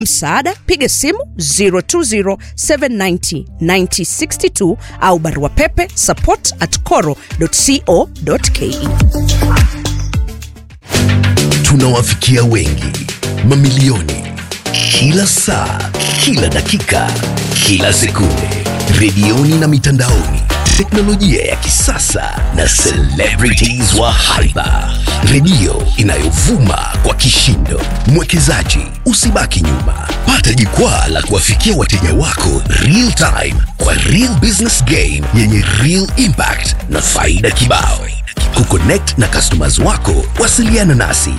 msaada piga simu 020790962 au barua pepe support at coro.co.ke tunawafikia wengi mamilioni kila saa kila dakika kila sekunde redioni na mitandaoni teknolojia ya kisasa na celebrities wa haiba redio inayovuma kwa kishindo mwekezaji usibaki nyuma pata jukwaa la kuwafikia wateja wako real time kwa real business game yenye real impact na faida kibao kuconnect na customers wako wasiliana nasi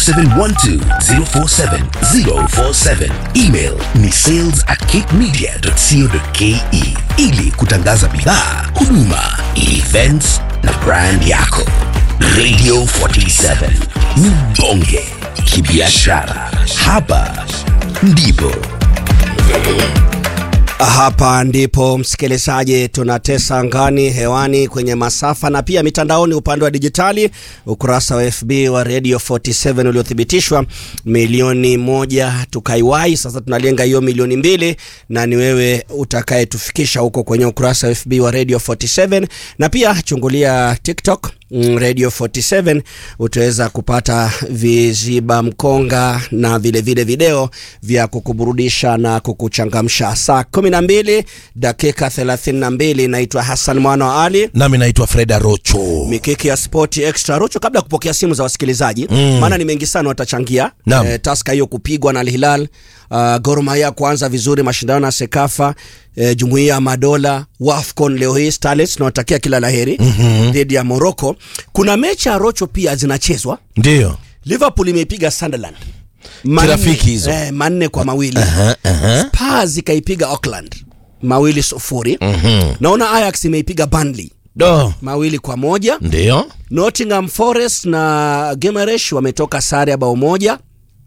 0712047047 email ni sales at cakemedia.co.ke ili kutangaza bidhaa huduma events na brand yako radio 47 ni bonge kibiashara hapa ndipo Hapa ndipo msikilizaji, tunatesa angani, hewani, kwenye masafa na pia mitandaoni, upande wa dijitali, ukurasa wa FB wa Radio 47 uliothibitishwa milioni moja tukaiwai. Sasa tunalenga hiyo milioni mbili, na ni wewe utakayetufikisha huko kwenye ukurasa wa FB wa Radio 47, na pia chungulia TikTok mm, Radio 47 utaweza kupata viziba mkonga na vile vile video vya kukuburudisha na kukuchangamsha. Saa 12 dakika 32, naitwa Hassan Mwana wa Ali nami naitwa freda rocho mikiki ya sport extra rocho. Kabla ya kupokea simu za wasikilizaji Mm. maana ni mengi sana watachangia Naam. eh, taska hiyo kupigwa na Al Hilal uh, Gor Mahia kuanza vizuri mashindano ya Sekafa eh, Jumuiya ya Madola Wafcon leo hii Starlets tunawatakia kila laheri mm-hmm. dhidi ya Morocco. Kuna mechi ya Rocho pia zinachezwa. ndio Liverpool imeipiga Sunderland Manne- Kirafiki hizo. eh, manne kwa mawili Aha, aha. Spurs ikaipiga Auckland mawili sufuri Mhm. naona Ajax imeipiga Burnley do mawili kwa moja ndio Nottingham Forest na Gimaresh wametoka sare ya bao moja.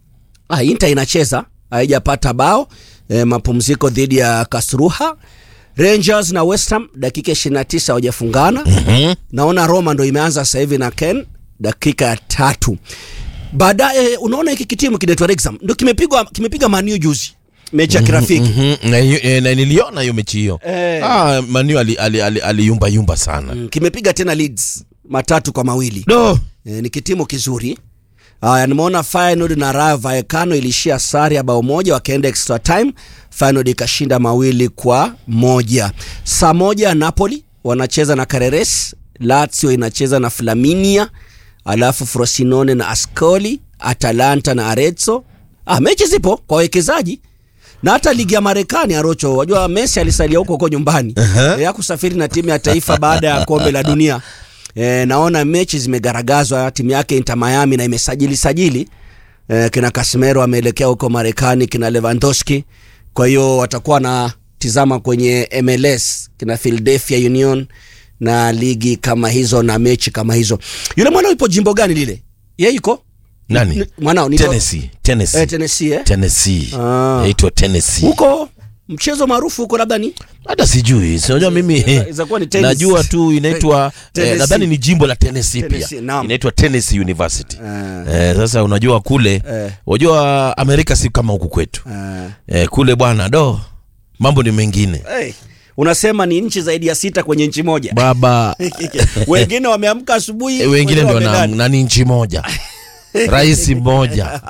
Ah, Inter inacheza haijapata bao e, mapumziko dhidi ya Kasruha. Rangers na West Ham dakika 29 hawajafungana. Mhm. Naona Roma ndo imeanza sasa hivi na Ken dakika ya tatu. Baadaye unaona hiki kitimu kinaitwa Wrexham ndo kimepigwa kimepiga Man U juzi mechi ya kirafiki. Mhm. na, hiyo- eh, na niliona hiyo mechi hiyo Eh. ah, manu aliyumba ali, ali, aliyumba yumba sana Mm, Kimepiga tena Leeds matatu kwa mawili. do E, ni kitimu kizuri. Haya, nimeona Feyenoord na Rayo Vallecano ilishia sare ya bao moja, wakaenda extra time. Feyenoord ikashinda mawili kwa moja. Saa moja Napoli wanacheza na Careres, Lazio inacheza na Flaminia, alafu Frosinone na Ascoli, Atalanta na Arezzo. Ah, mechi zipo kwa wawekezaji na hata ligi ya Marekani Arocho, wajua Messi alisalia huko huko nyumbani uh-huh. ya kusafiri na timu ya taifa baada ya kombe la dunia. E, naona mechi zimegaragazwa, timu yake Inter Miami na imesajili sajili e, kina Casemiro ameelekea huko Marekani, kina Lewandowski. Kwa hiyo watakuwa na tizama kwenye MLS kina Philadelphia Union na ligi kama hizo na mechi kama hizo. Yule mwana yupo jimbo gani lile? Yeye yuko nani N- mwanao ni Tennessee Tennessee Eh, Tennessee eh? Tennessee Ah. yaitwa Tennessee huko mchezo maarufu huko labda ni hata sijui sinajua mimi Inaweza kuwa ni tennis. najua tu inaitwa eh, Tennessee. nadhani ni jimbo la Tennessee Tennessee, pia naam. inaitwa Tennessee University Ah. eh, sasa unajua kule Eh. unajua Amerika si kama huku kwetu uh, eh, kule bwana do mambo ni mengine hey, unasema ni nchi zaidi ya sita kwenye nchi moja baba wengine wameamka asubuhi eh, wengine ndo wamelala. na, na ni nchi moja rais mmoja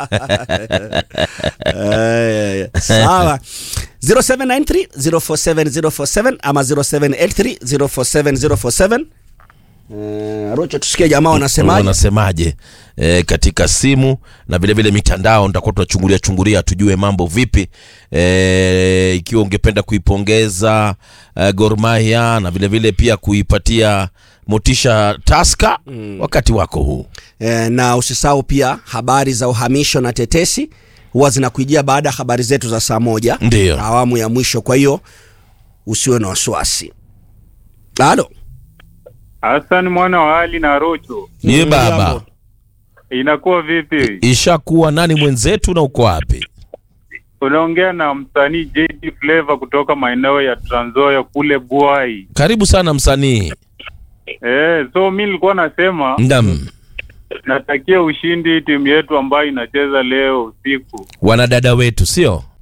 Eh, sawa 0793 047 047 ama 0783 047 047 Eh, Rocho tusikie jamaa wanasemaje wanasemaje e, katika simu na vile vile mitandao nitakuwa tunachungulia chungulia tujue mambo vipi e, ikiwa ungependa kuipongeza e, Gor Mahia na vile vile pia kuipatia motisha Taska mm. wakati wako huu Eh, na usisahau pia habari za uhamisho na tetesi huwa zinakuijia baada ya habari zetu za saa moja Ndiyo. awamu ya mwisho kwa hiyo usiwe na wasiwasi halo Hassan mwana wa Ali na Rocho, ye Mm, baba jambo. inakuwa vipi? ishakuwa nani mwenzetu na uko wapi Unaongea na msanii JD Flavor kutoka maeneo ya Trans Nzoia kule Bwai. karibu sana msanii Eh, so mi nilikuwa nasema ndam natakia ushindi timu yetu ambayo inacheza leo usiku. wanadada wetu sio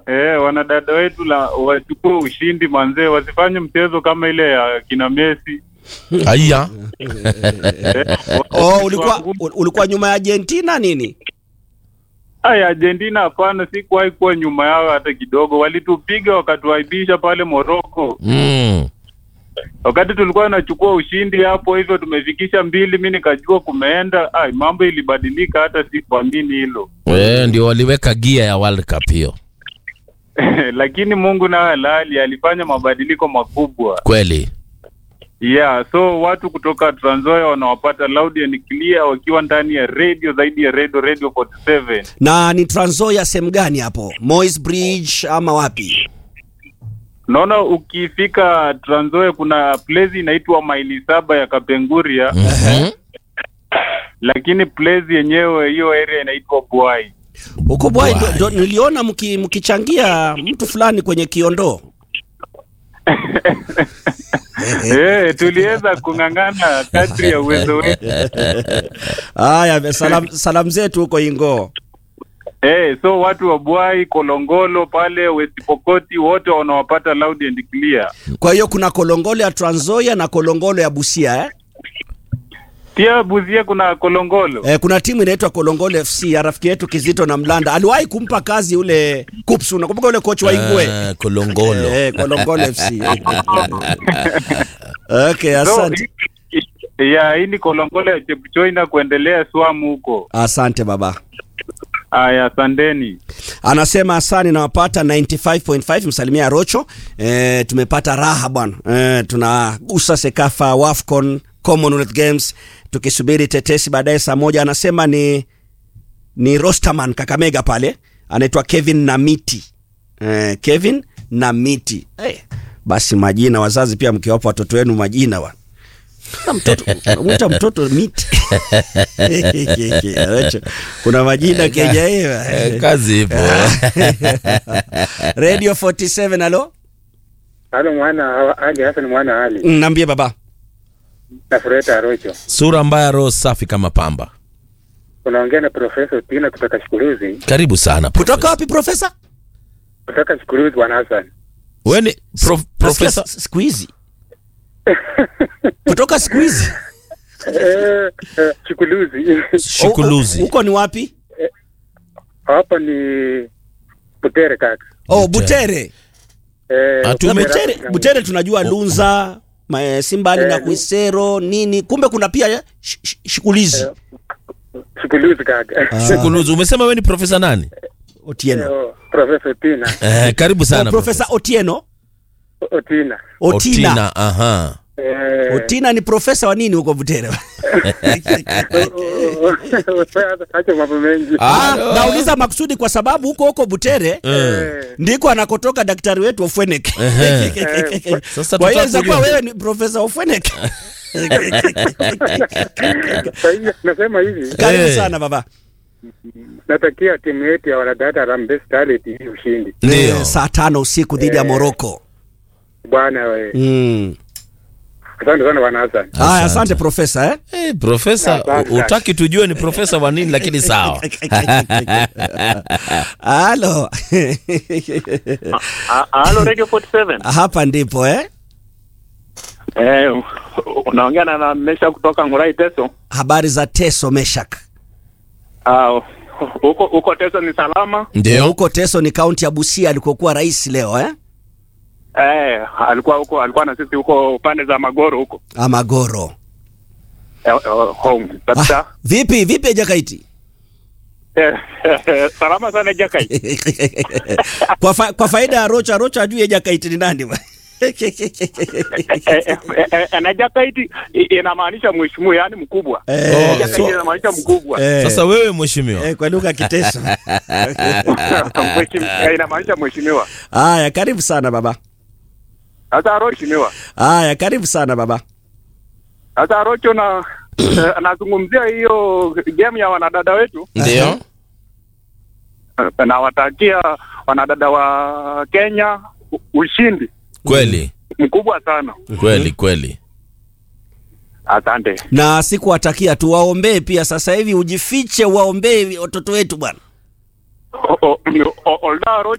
eh, wanadada wetu la wachukue ushindi manzee, wasifanye mchezo kama ile ya kina Messi. Aya. Eh, Oh, wa- ulikuwa wa- ulikuwa nyuma ya Argentina nini? Ay, Argentina hapana, sikuwahi kuwa nyuma yao hata kidogo. Walitupiga wakatuaibisha pale Morocco, Mm. wakati tulikuwa tunachukua ushindi hapo hivyo, tumefikisha mbili, mi nikajua kumeenda. Ay, mambo ilibadilika, hata sikuamini hilo Eh, ndio waliweka gia ya World Cup hiyo. lakini Mungu naye halali alifanya mabadiliko makubwa. Kweli. Yeah, so watu kutoka Trans Nzoia wanawapata loud and clear wakiwa ndani ya radio zaidi ya radio radio 47. Na ni Trans Nzoia sehemu gani hapo? Moi's Bridge ama wapi? Naona ukifika Trans Nzoia kuna place inaitwa maili saba ya Kapenguria, Mhm. lakini place yenyewe hiyo area inaitwa Bwai. Huko Bwai ndo- Bwai. ndo niliona mki- mkichangia mtu fulani kwenye kiondoo. Eh, tuliweza kung'ang'ana kadri ya uwezo wetu. Haya, salam, salam zetu huko Ingo. Eh, so watu wa Bwai, Kolongolo pale West Pokot wote wanawapata loud and clear. Kwa hiyo kuna kolongolo ya Trans Nzoia na kolongolo ya Busia eh? Pia Buzie kuna Kolongolo. Eh, kuna timu inaitwa Kolongolo FC ya rafiki yetu Kizito na Mlanda. Aliwahi kumpa kazi ule Kups, unakumbuka ule coach wa Ingwe? Ah, Kolongolo. Eh, Kolongolo FC. okay, So, asante. ya hii ni Kolongolo ya Chepchoi na kuendelea Swamu huko. Asante baba. Aya, asanteni. Anasema asani nawapata 95.5 msalimia Rocho. E, tumepata raha bwana. E, tunagusa Sekafa Wafcon Commonwealth Games tukisubiri tetesi baadaye saa moja. Anasema ni ni Rosterman Kakamega pale, anaitwa Kevin Namiti. E, Kevin Namiti. Hey, basi majina wazazi pia mkiwapa watoto wenu majina bwana. Na mtoto mwita mtoto miti Rocho, kuna majina Kenya hiyo Eh, kazi ipo. Radio 47 alo Halo mwana Ali Hassan mwana Ali Mm, Naambie baba. na Fureta Rocho. Sura mbaya, roho safi kama pamba. Unaongea na Profesa Otina kutoka Shikuruzi, Karibu sana. Kutoka Profesa. wapi profesa? kutoka Shikuruzi bwana Hassan. Wewe ni prof, profesa Nasikia s- siku hizi. Kutoka siku hizi. Eh, eh, Shikuruzi Shikuluzi. Huko ni wapi? hapa ni Butere kaka. Oh, Butere. Eh, Ah, tume- Butere, Butere tunajua Lunza, ma- Simbali na Eh, Kuisero nini. Kumbe kuna pia sh- sh- shikulizi. Shikuruzi kaka. Shikuluzi. Umesema wewe ni profesa nani? Otieno. Eh, Profesa Otina. Eh, karibu Oh, sana. Profesa Otieno. Otina. Otina. Otina. Aha. Eh, Otina ni profesa wa nini huko Butere? Acha mambo mengi. Ah, Ah, nauliza makusudi kwa sababu huko huko Butere Eh, ndiko anakotoka daktari wetu Ofwenek. Sasa Kwa hiyo tutaka inaweza kuwa kujua. wewe ni profesa Ofwenek. Kwa hiyo nasema hivi, Karibu Eh. sana baba. natakia timu yetu ya wanadada Harambee Starlet hii ushindi. Ndio. Eh, saa tano usiku dhidi ya Eh. Morocco. Bwana we. Mm. Asante sana bwana Hassan. Haya, asante profesa eh? Eh, profesa, Asante. u- utaki tujue ni profesa wa nini lakini sawa. Halo. Halo Radio 47. Hapa ndipo eh? Eh, unaongea na na Mesha kutoka Ngurai Teso. Habari za Teso Meshak. Ah, huko huko Teso ni salama. Ndio. Huko Teso ni kaunti ya Busia alikokuwa rais leo eh? Eh, alikuwa huko alikuwa na sisi huko pande za Magoro huko. Amagoro. Eh, eh, home. Kabisa. Ah, vipi vipi Jakaiti? Eh, salama sana Jakai. kwa, fa, kwa faida ya Rocha, Rocha ajue Jakaiti ni nani bwana. Eh, eh, eh, eh, na Jakaiti i- inamaanisha mheshimiwa yani mkubwa. Eh, Jakaiti so- inamaanisha mkubwa. eh, Sasa wewe mheshimiwa. eh, kwa lugha ya Kiteso. Mheshimiwa, eh, inamaanisha mheshimiwa. Haya, karibu sana baba. Sasa Rocho mheshimiwa. Haya, karibu sana baba. Sasa Rocho na eh, anazungumzia hiyo game ya wanadada wetu. Ndio. nawatakia wanadada wa Kenya u- ushindi Kweli. mkubwa sana. Kweli kweli. Asante. Na sikuwatakia tu waombee pia, sasa hivi ujifiche, waombee watoto wetu bwana. O- o- o- Olda Rocho